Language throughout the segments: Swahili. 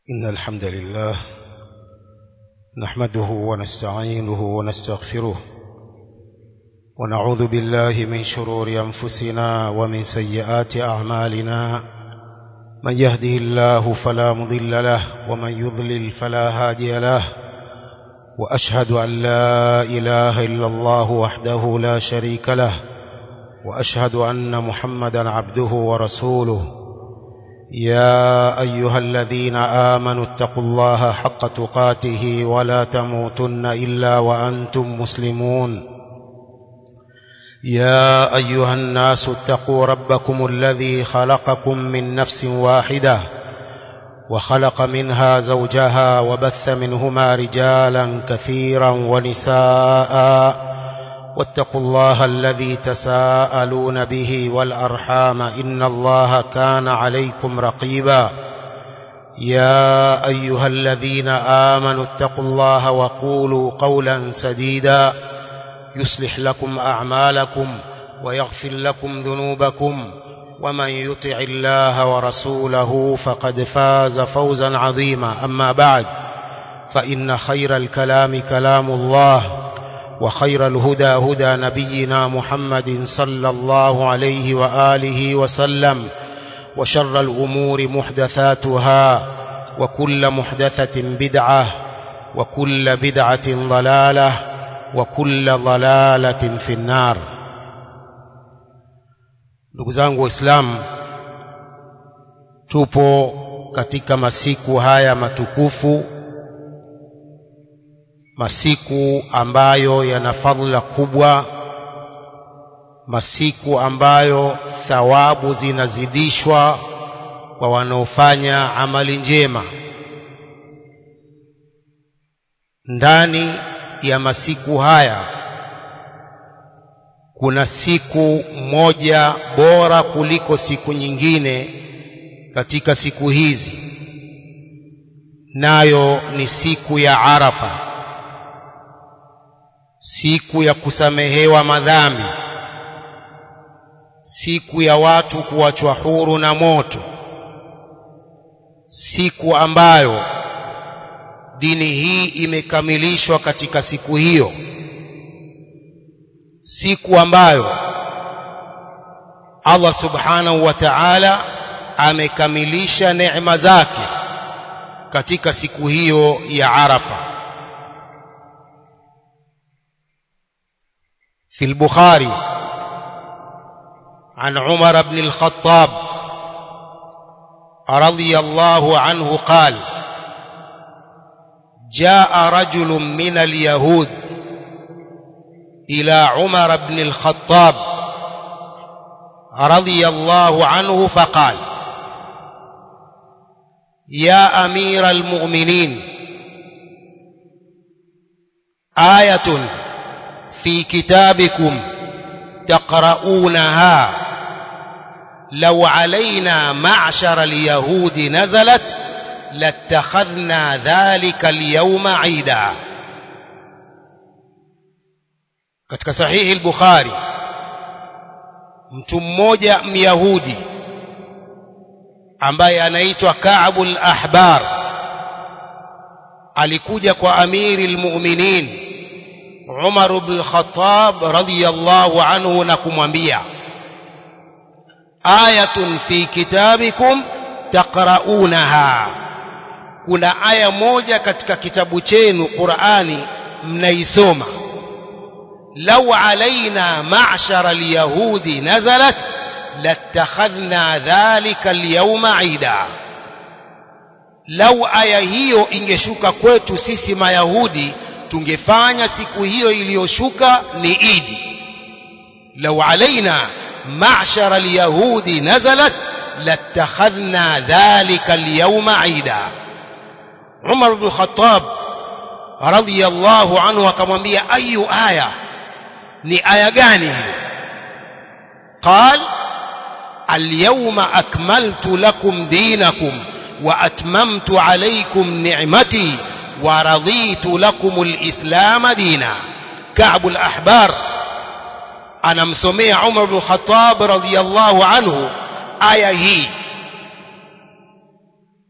إن الحمد لله نحمده ونستعينه ونستغفره ونعوذ بالله من شرور أنفسنا ومن سيئات أعمالنا من يهده الله فلا مضل له ومن يضلل فلا هادي له وأشهد أن لا إله إلا الله وحده لا شريك له وأشهد أن محمدا عبده ورسوله يا أيها الذين آمنوا اتقوا الله حق تقاته ولا تموتن إلا وأنتم مسلمون يا أيها الناس اتقوا ربكم الذي خلقكم من نفس واحدة وخلق منها زوجها وبث منهما رجالا كثيرا ونساء واتقوا الله الذي تساءلون به والأرحام إن الله كان عليكم رقيبا يا أيها الذين آمنوا اتقوا الله وقولوا قولا سديدا يصلح لكم أعمالكم ويغفر لكم ذنوبكم ومن يطع الله ورسوله فقد فاز فوزا عظيما أما بعد فإن خير الكلام كلام الله وخير الهدى هدى نبينا محمد صلى الله عليه وآله وسلم وشر الأمور محدثاتها وكل محدثة بدعة وكل بدعة ضلالة وكل ضلالة في النار ndugu zangu waislamu tupo katika masiku haya matukufu masiku ambayo yana fadhila kubwa masiku ambayo thawabu zinazidishwa kwa wanaofanya amali njema ndani ya masiku haya kuna siku moja bora kuliko siku nyingine katika siku hizi nayo ni siku ya Arafa siku ya kusamehewa madhambi siku ya watu kuachwa huru na moto siku ambayo dini hii imekamilishwa katika siku hiyo siku ambayo Allah subhanahu wa ta'ala amekamilisha neema zake katika siku hiyo ya Arafa في البخاري عن عمر بن الخطاب رضي الله عنه قال جاء رجل من اليهود إلى عمر بن الخطاب رضي الله عنه فقال يا أمير المؤمنين آية في كتابكم تقرؤونها لو علينا معشر اليهود نزلت لاتخذنا ذلك اليوم عيدا katika sahihi al-Bukhari mtu mmoja myahudi ambaye anaitwa Ka'b al-Ahbar alikuja kwa amiri al-mu'minin Umar ibn al-Khattab radiyallahu anhu na kumwambia ayatun fi kitabikum taqra'unaha kuna aya moja katika kitabu chenu Qur'ani mnaisoma law alaina ma'shara al-yahudi nazalat latakhadhna dhalika al-yawma 'ida lau aya hiyo ingeshuka kwetu sisi mayahudi tungefanya siku hiyo iliyoshuka ni idi lau alaina ma'shara alyahudi nazalat latakhadhna dhalika alyawma aida Umar ibn Khattab radiyallahu anhu akamwambia ayu aya ni aya gani hiyo قال اليوم أكملت لكم دينكم وأتممت عليكم نعمتي ورضيت لكم الإسلام دينا كعب الأحبار أنا مسمي عمر بن الخطاب رضي الله عنه آية هي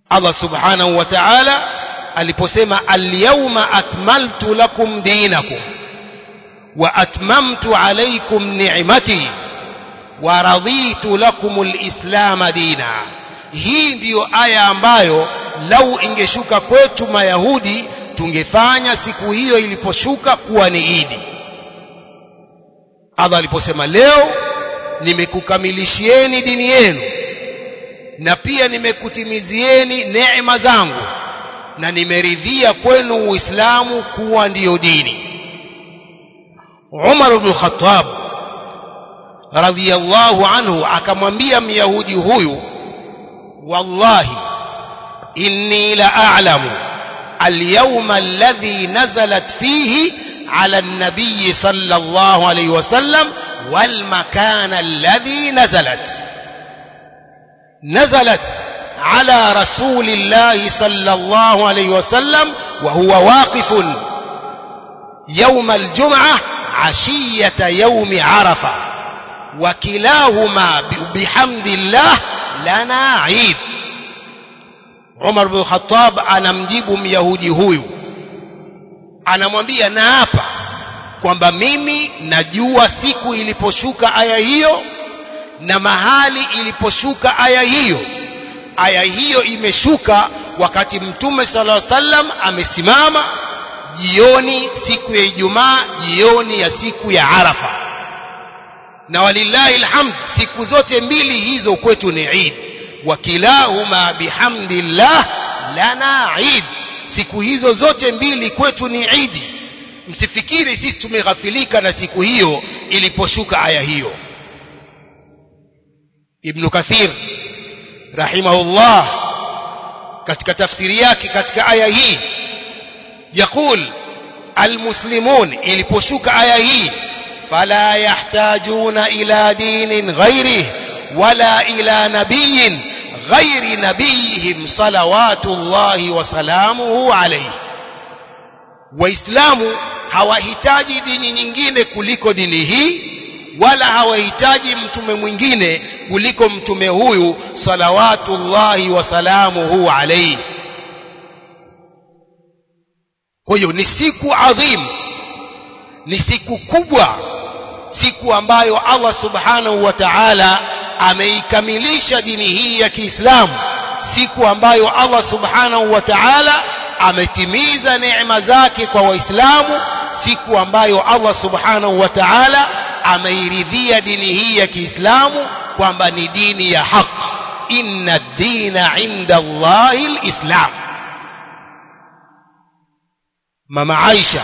Allah subhanahu wa ta'ala aliposema al-yawma akmaltu lakum dinakum wa atmamtu alaykum ni'mati wa raditu lakum al-islam dina hii ndiyo aya ambayo lau ingeshuka kwetu mayahudi tungefanya siku hiyo iliposhuka kuwa ni idi Allah aliposema leo nimekukamilishieni dini yenu na pia nimekutimizieni neema zangu na nimeridhia kwenu uislamu kuwa ndiyo dini Umar ibn Khattab radhiyallahu anhu akamwambia myahudi huyu wallahi inni la a'lamu اليوم الذي نزلت فيه على النبي صلى الله عليه وسلم والمكان الذي نزلت نزلت على رسول الله صلى الله عليه وسلم وهو واقف يوم الجمعة عشية يوم عرفة وكلاهما بحمد الله لنا عيد Umar bin Khattab anamjibu Myahudi huyu anamwambia naapa kwamba mimi najua siku iliposhuka aya hiyo na mahali iliposhuka aya hiyo aya hiyo imeshuka wakati mtume sallallahu alaihi wasallam amesimama jioni siku ya Ijumaa jioni ya siku ya Arafa na walillahi alhamd siku zote mbili hizo kwetu ni Eid wakilahuma bihamdillah lana Eid siku hizo zote mbili kwetu ni Eid msifikiri sisi tumeghafilika na siku hiyo iliposhuka aya hiyo Ibn Kathir rahimahullah katika tafsiri yake katika aya hii يقول المسلمون iliposhuka aya hii فلا يحتاجون إلى دين غيره ولا إلى نبي غير نبيهم صلوات الله وسلامه عليه waislamu hawahitaji dini nyingine kuliko dini hii wala hawahitaji mtume mwingine kuliko mtume huyu salawatullahi wasalamuhu alayhi kwa hiyo ni siku adhim ni siku kubwa siku ambayo Allah subhanahu wa ta'ala ameikamilisha dini hii ya Kiislamu siku ambayo Allah subhanahu wa ta'ala ametimiza neema zake kwa waislamu siku ambayo Allah subhanahu wa ta'ala ameiridhia dini hii ya Kiislamu kwamba ni dini ya haq inna ad-dina 'inda Allahi al-islam mama Aisha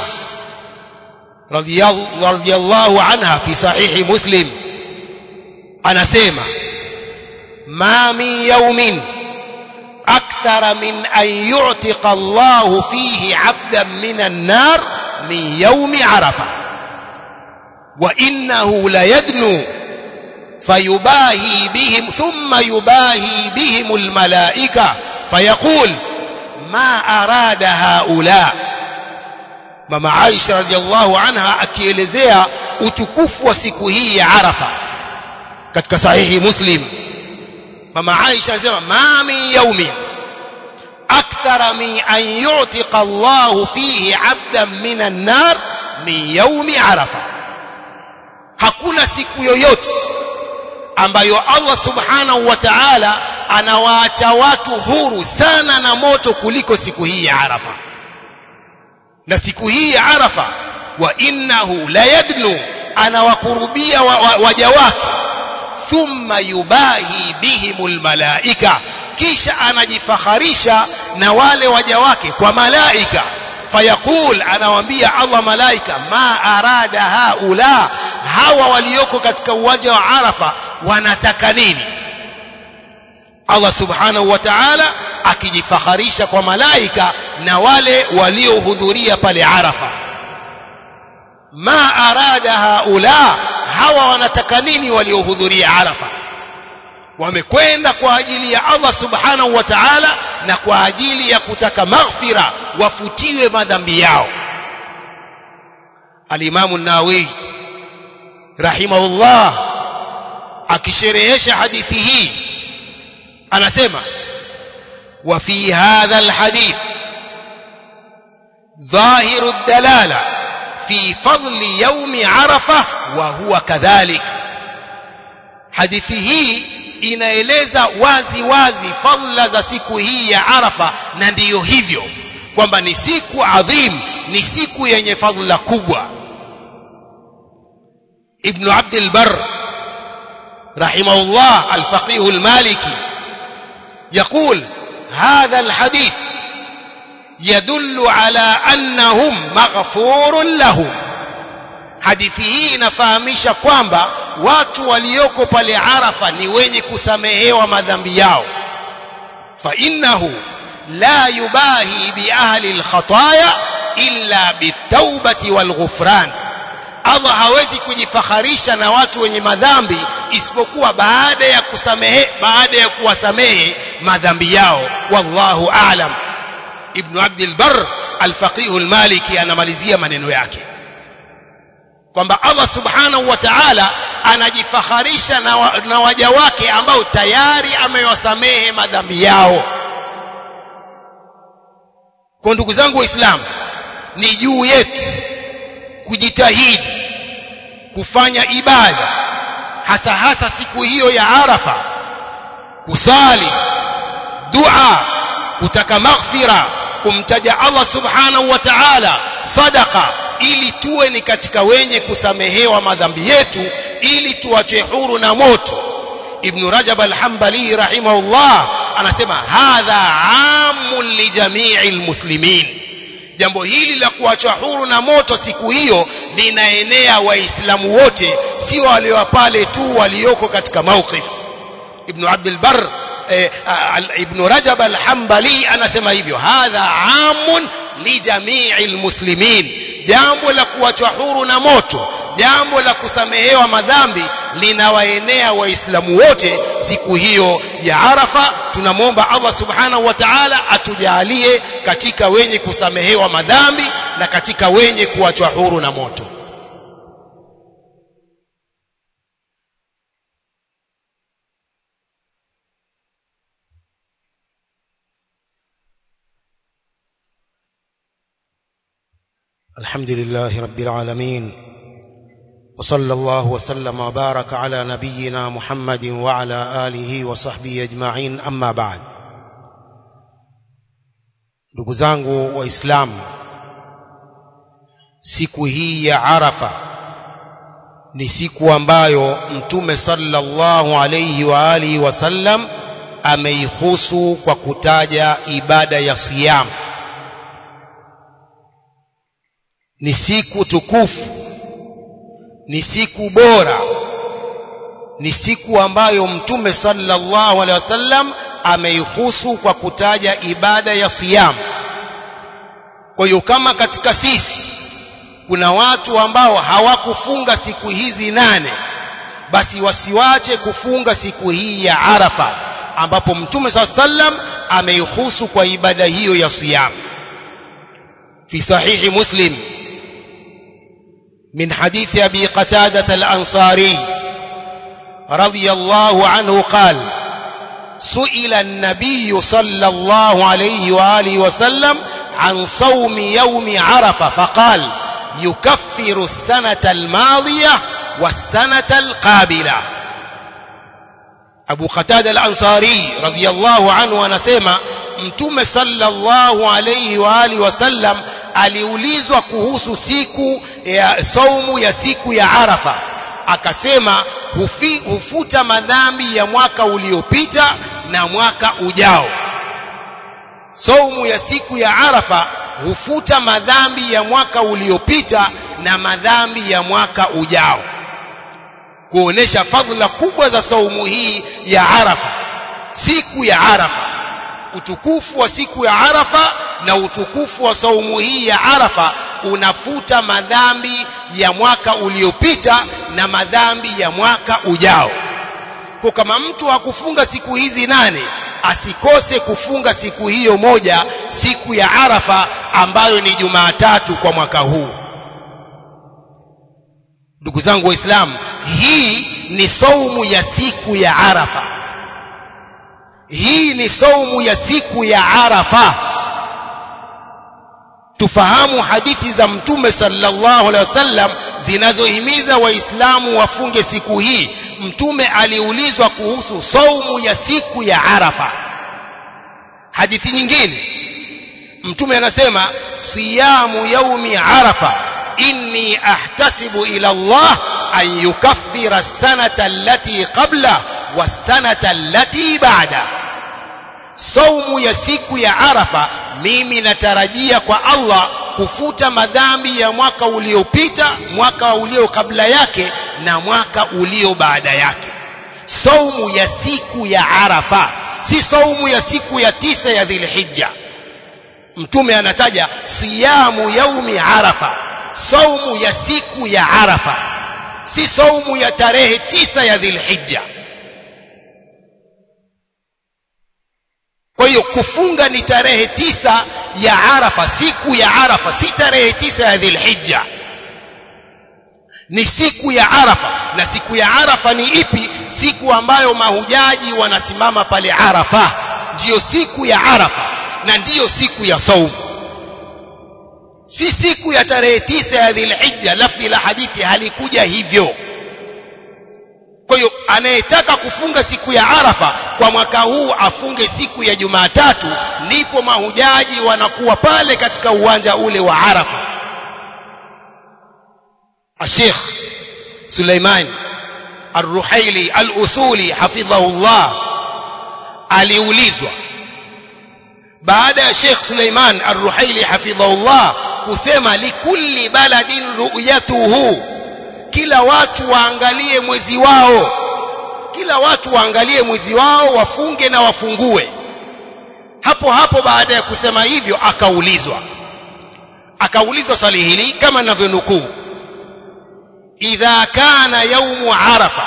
radhiyallahu anha fi sahihi muslim anasema ma min yawmin akthara min an yu'tiqa Allah fihi 'abdan min an-nar min yawmi arafa wa innahu la yadnu فيباهي بهم ثم يباهي بهم الملائكة فيقول ما أراد هؤلاء mama Aisha radhiallahu anha akielezea utukufu wa siku hii ya Arafa katika sahihi Muslim mama Aisha anasema ma min yawmin akthara min an yu'tiqa Allah fihi 'abdan min an-nar min yawmi Arafa hakuna siku yoyote ambayo Allah subhanahu wa ta'ala anawaacha watu huru sana na moto kuliko siku hii ya Arafa na siku hii ya Arafa wa innahu la yadnu anawakurubia waja wa, wa wake thumma yubahi bihimul malaika kisha anajifakharisha na wale waja wake kwa malaika fayaqul anawaambia Allah malaika ma arada haula hawa walioko katika uwanja wa Arafa wanataka nini Allah subhanahu wa ta'ala akijifakharisha kwa malaika na wale waliohudhuria pale Arafa ma arada haula hawa wanataka nini waliohudhuria Arafa wamekwenda kwa ajili ya Allah subhanahu wa ta'ala na kwa ajili ya kutaka maghfira wafutiwe madhambi yao Al-Imam an-Nawawi rahimahullah akisherehesha hadithi hii anasema وفي هذا الحديث ظاهر الدلالة في فضل يوم عرفة وهو كذلك hadithi hii inaeleza wazi wazi fadhila za siku hii ya Arafa na ndiyo hivyo kwamba ni siku adhim ni siku yenye fadhila kubwa Ibn Abd al-Barr rahimahullah al-faqih al-maliki يقول هذا الحديث يدل على أنهم مغفور لهم hadithi hii inafahamisha kwamba watu walioko pale Arafa ni wenye kusamehewa madhambi yao fa innahu la yubahi bi ahli alkhataya illa bitawbati walghufran Allah hawezi kujifakharisha na watu wenye madhambi isipokuwa baada ya kusamehe baada ya kuwasamehe madhambi yao wallahu a'lam ibn abd albar alfaqih almaliki anamalizia maneno yake kwamba Allah subhanahu wa ta'ala anajifakharisha na, wa, na waja wake ambao tayari amewasamehe madhambi yao kwa ndugu zangu waislamu ni juu yetu kujitahidi kufanya ibada hasa hasa siku hiyo ya Arafa kusali dua kutaka maghfira kumtaja Allah subhanahu wa ta'ala sadaqa ili tuwe ni katika wenye kusamehewa madhambi yetu ili tuachwe huru na moto ibn rajab al-hanbali rahimahullah anasema hadha amun li jami'il muslimin jambo hili la kuachwa huru na moto siku hiyo linaenea waislamu wote sio walio pale tu walioko katika mawqif ibn abdul bar eh, ibn rajab al-hanbali anasema hivyo hadha amun li jami'il muslimin jambo la kuachwa huru na moto jambo la kusamehewa madhambi linawaenea waislamu wote siku hiyo ya Arafa tunamwomba Allah subhanahu wa ta'ala atujalie katika wenye kusamehewa madhambi na katika wenye kuachwa huru na moto الحمد لله رب العالمين وصلى الله وسلم وبارك على نبينا محمد وعلى آله وصحبه أجمعين أما بعد ndugu zangu waislamu siku hii ya arafa ni siku ambayo mtume sallallahu alayhi wa alihi wasallam ameihusu kwa kutaja ibada ya siyam ni siku tukufu ni siku bora ni siku ambayo mtume sallallahu alaihi wasallam ameihusu kwa kutaja ibada ya siyam kwa hiyo kama katika sisi kuna watu ambao hawakufunga siku hizi nane basi wasiwache kufunga siku hii ya Arafa ambapo mtume sallam ameihusu kwa ibada hiyo ya siyam fi sahihi muslim من حديث أبي قتادة الأنصاري رضي الله عنه قال سئل النبي صلى الله عليه وآله وسلم عن صوم يوم عرفة فقال يكفر السنة الماضية والسنة القابلة أبو قتادة الأنصاري رضي الله عنه أنسيما mtume sallallahu alayhi wa alihi wasallam aliulizwa kuhusu siku ya saumu ya siku ya Arafa akasema hufi, hufuta madhambi ya mwaka uliopita na mwaka ujao saumu ya siku ya Arafa hufuta madhambi ya mwaka uliopita na madhambi ya mwaka ujao kuonesha fadhila kubwa za saumu hii ya Arafa siku ya Arafa utukufu wa siku ya Arafa na utukufu wa saumu hii ya Arafa unafuta madhambi ya mwaka uliopita na madhambi ya mwaka ujao. Kwa kama mtu hakufunga siku hizi nane asikose kufunga siku hiyo moja siku ya Arafa ambayo ni Jumatatu kwa mwaka huu. Ndugu zangu Waislamu, hii ni saumu ya siku ya Arafa hii ni saumu ya siku ya arafa tufahamu hadithi za mtume sallallahu alaihi wasallam zinazohimiza waislamu wafunge siku hii mtume aliulizwa kuhusu saumu ya siku ya arafa hadithi nyingine mtume anasema siyamu yaumi arafa inni ahtasibu ila Allah an yukaffira as-sanata allati qabla was-sanata allati ba'da saumu ya siku ya arafa mimi natarajia kwa Allah kufuta madhambi ya mwaka uliopita mwaka ulio kabla yake na mwaka ulio baada yake saumu ya siku ya arafa si saumu ya siku ya tisa ya dhilhijja mtume anataja siyamu yaumi arafa saumu ya siku ya arafa si saumu ya tarehe tisa ya dhilhijja kwa hiyo kufunga ni tarehe tisa ya arafa siku ya arafa si tarehe tisa ya dhilhijja ni siku ya arafa na siku ya arafa ni ipi siku ambayo mahujaji wanasimama pale arafa ndiyo siku ya arafa na ndiyo siku ya saumu si siku ya tarehe tisa ya dhilhijja lafdhi la hadithi halikuja hivyo kwa hiyo anayetaka kufunga siku ya arafa kwa mwaka huu afunge siku ya jumatatu ndipo mahujaji wanakuwa pale katika uwanja ule wa arafa الشيخ سليمان الرحيلي الأصولي حفظه الله aliulizwa baada ya Sheikh Suleiman Ar-Ruhaili hafidhahullah kusema likulli baladin ru'yatuhu kila watu waangalie mwezi wao kila watu waangalie mwezi wao wafunge na wafungue hapo hapo baada ya kusema hivyo akaulizwa akaulizwa swali hili kama ninavyonukuu idha kana yaumu arafa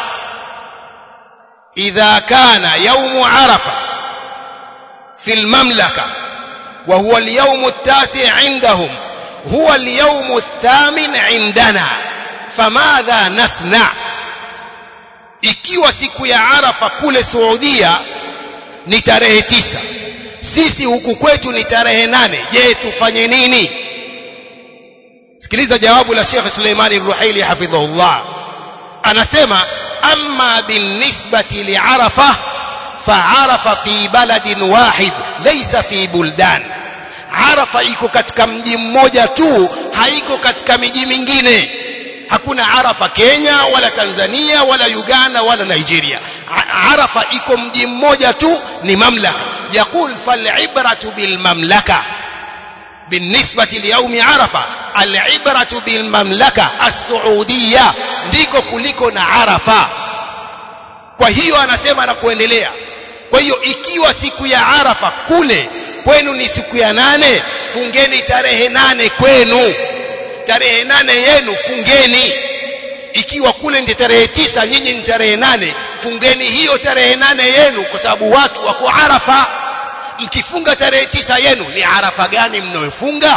idha kana yaumu arafa في المملكة وهو اليوم التاسع عندهم هو اليوم الثامن عندنا فماذا نصنع ikiwa siku ya arafa kule Saudia ni tarehe tisa sisi huku kwetu ni tarehe nane je tufanye nini sikiliza jawabu la Sheikh Suleimani Ruhaili hafidhahullah anasema amma binisbati liarafa فعرف في بلد واحد ليس في بلدان arafa iko katika mji mmoja tu haiko katika miji mingine hakuna arafa Kenya wala Tanzania wala Uganda wala Nigeria arafa iko mji mmoja tu ni mamlaka yaqul fal'ibratu bil mamlaka بالنسبة ليوم عرفة العبرة بالمملكة السعودية ndiko kuliko na arafa kwa hiyo anasema na kuendelea kwa hiyo ikiwa siku ya arafa kule kwenu ni siku ya nane fungeni tarehe nane kwenu tarehe nane yenu fungeni ikiwa kule ndi tarehe tisa nyinyi ni tarehe nane fungeni hiyo tarehe nane yenu kwa sababu watu wako arafa mkifunga tarehe tisa yenu ni arafa gani mnayofunga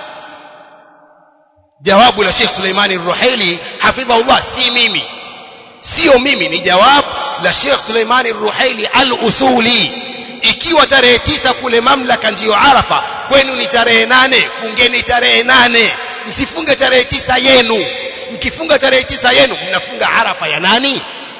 jawabu la Sheikh Suleimani Ruhaili hafidhahullah si mimi sio mimi ni jawabu la Sheikh Suleimani Ruhaili al-Usuli ikiwa tarehe tisa kule mamlaka ndiyo Arafa kwenu ni tarehe nane fungeni tarehe nane msifunge tarehe tisa yenu mkifunga tarehe tisa yenu mnafunga Arafa ya nani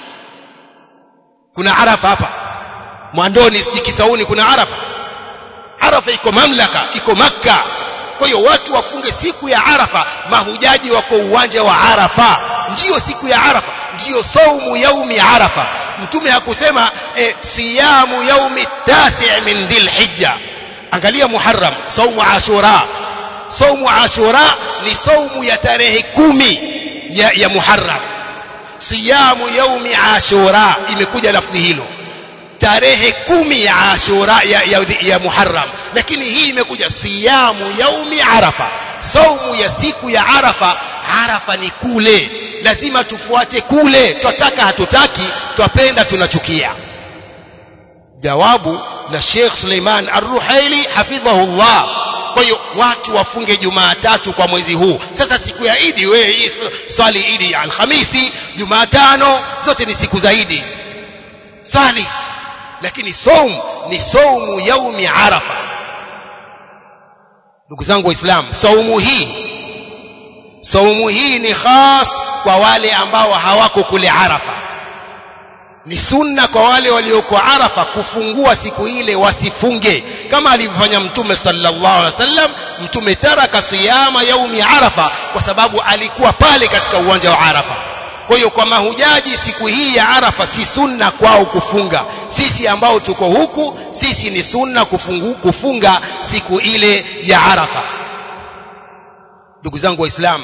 kuna Arafa hapa Mwandoni siji Kisauni kuna Arafa Arafa iko mamlaka iko Makka kwa hiyo watu wafunge siku ya Arafa mahujaji wako uwanja wa Arafa ndiyo siku ya Arafa ndiyo saumu yaumi Arafa mtume hakusema e, siyamu yaumi tasi' min dhilhijja angalia Muharram saumu Ashura saumu Ashura ni saumu ya tarehe kumi ya, ya Muharram siyamu yaumi Ashura imekuja lafdhi hilo tarehe kumi ya Ashura ya, ya, ya Muharram lakini hii imekuja siyamu yaumi Arafa saumu ya siku ya Arafa Arafa ni kule lazima tufuate kule twataka hatutaki twapenda tunachukia jawabu la Sheikh Suleiman Ar-Ruhaili hafidhahullah kwa hiyo watu wafunge Jumatatu kwa mwezi huu sasa siku ya Idi wewe hii swali Idi ya Alhamisi Jumatano zote ni siku za Idi swali lakini saum ni saumu yaumi arafa ndugu zangu waislamu saumu hii saumu hii ni khas kwa wale ambao hawako kule arafa ni sunna kwa wale walioko arafa kufungua siku ile wasifunge kama alivyofanya mtume sallallahu alaihi wasallam mtume taraka siyama yaumi arafa kwa sababu alikuwa pale katika uwanja wa arafa kwa hiyo kwa mahujaji siku hii ya arafa si sunna kwao kufunga sisi ambao tuko huku sisi ni sunna kufungu, kufunga siku ile ya arafa ndugu zangu waislamu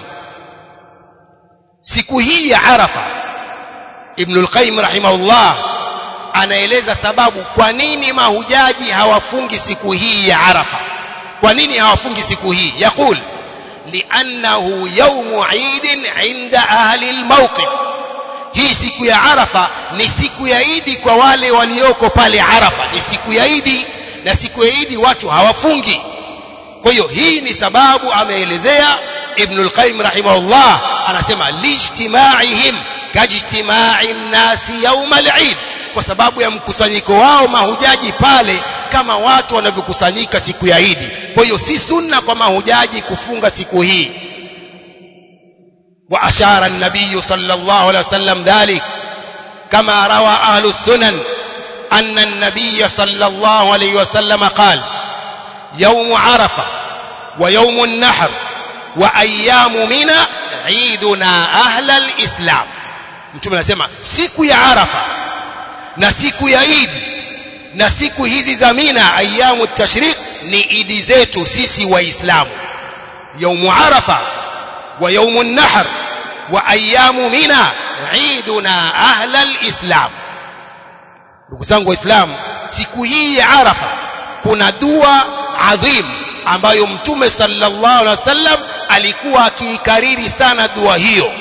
siku hii ya arafa ibn al-qayyim rahimahullah anaeleza sababu kwa nini mahujaji hawafungi siku hii ya arafa kwa nini hawafungi siku hii yaqul li'annahu yawmu 'idin 'inda ahli al-mawqif hii siku ya arafa ni siku ya idi kwa wale walioko pale arafa ni siku ya idi na siku ya idi watu hawafungi kwa hiyo hii ni sababu ameelezea ibn al-qayyim rahimahullah anasema lijtimaihim kajtimai nnasi yauma al-eid kwa sababu ya mkusanyiko wao mahujaji pale kama watu wanavyokusanyika siku ya idi kwa hiyo si sunna kwa mahujaji kufunga siku hii وأشار النبي صلى الله عليه وسلم ذلك كما روى أهل السنن أن النبي صلى الله عليه وسلم قال يوم عرفة ويوم النحر وأيام منى عيدنا أهل الإسلام mtume anasema siku ya arafa na siku ya idi na siku hizi za mina ayamu tashriq ni idi zetu sisi waislamu yaumu arafa wa yaumu nahr wa ayamu mina iduna ahla lislam ndugu zangu waislamu siku hii ya arafa kuna dua adhim ambayo mtume sallallahu alaihi wasallam alikuwa akiikariri sana dua hiyo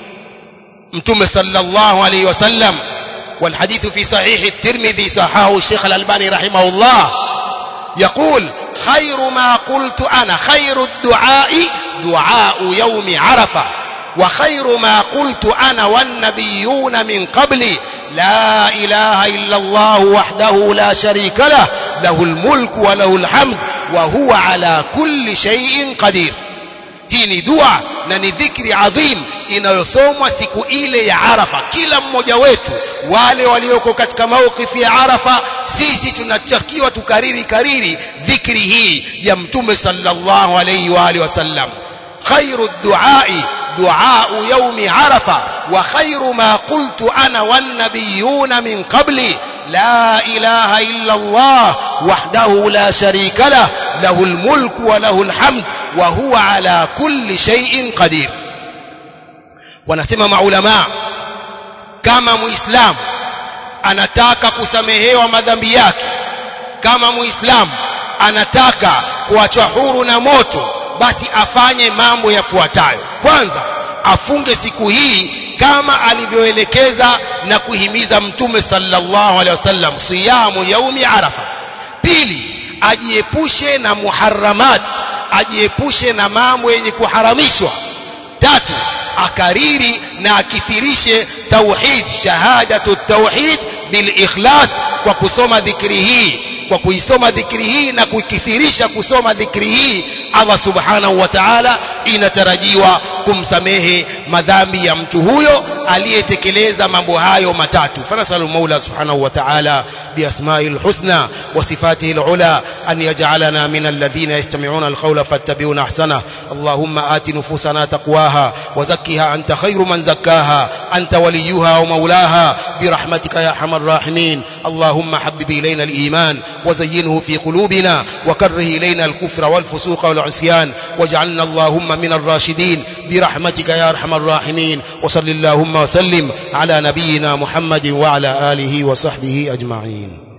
mtume sallallahu alaihi wasallam والحديث في صحيح الترمذي صححه الشيخ الألباني رحمه الله يقول خير ما قلت أنا خير الدعاء دعاء يوم عرفة وخير ما قلت أنا والنبيون من قبلي لا إله إلا الله وحده لا شريك له له الملك وله الحمد وهو على كل شيء قدير hii ni dua na ni dhikri adhim inayosomwa siku ile ya Arafa kila mmoja wetu wale walioko katika maukifi ya Arafa sisi tunatakiwa tukariri kariri dhikri hii ya mtume sallallahu alayhi wa alihi wasallam khairu duai دعاء يوم عرفة وخير ما قلت أنا والنبيون من قبلي لا إله إلا الله وحده لا شريك له له الملك وله الحمد وهو على كل شيء قدير wanasema maulama kama muislamu anataka kusamehewa madhambi yake kama muislamu anataka kuachwa huru na moto basi afanye mambo yafuatayo kwanza afunge siku hii kama alivyoelekeza na kuhimiza mtume sallallahu alaihi wasallam siyamu yaumi arafa pili ajiepushe na muharramat ajiepushe na mambo yenye kuharamishwa tatu akariri na akithirishe tauhid shahadatu tauhid bil ikhlas kwa kusoma dhikri hii kwa kuisoma dhikri hii na kuikithirisha kusoma dhikri hii Allah subhanahu wa ta'ala inatarajiwa kumsamehe madhambi ya mtu huyo aliyetekeleza mambo hayo matatu fanasalu maula subhanahu wa ta'ala بأسمائه الحسنى وصفاته العلى أن يجعلنا من الذين يستمعون القول فاتبعون أحسنه اللهم آت نفوسنا تقواها وزكها أنت خير من زكاها أنت وليها ومولاها برحمتك يا أرحم الراحمين اللهم حبب إلينا الإيمان وزينه في قلوبنا وكره إلينا الكفر والفسوق والعصيان واجعلنا اللهم من الراشدين برحمتك يا أرحم الراحمين وصل اللهم وسلم على نبينا محمد وعلى آله وصحبه أجمعين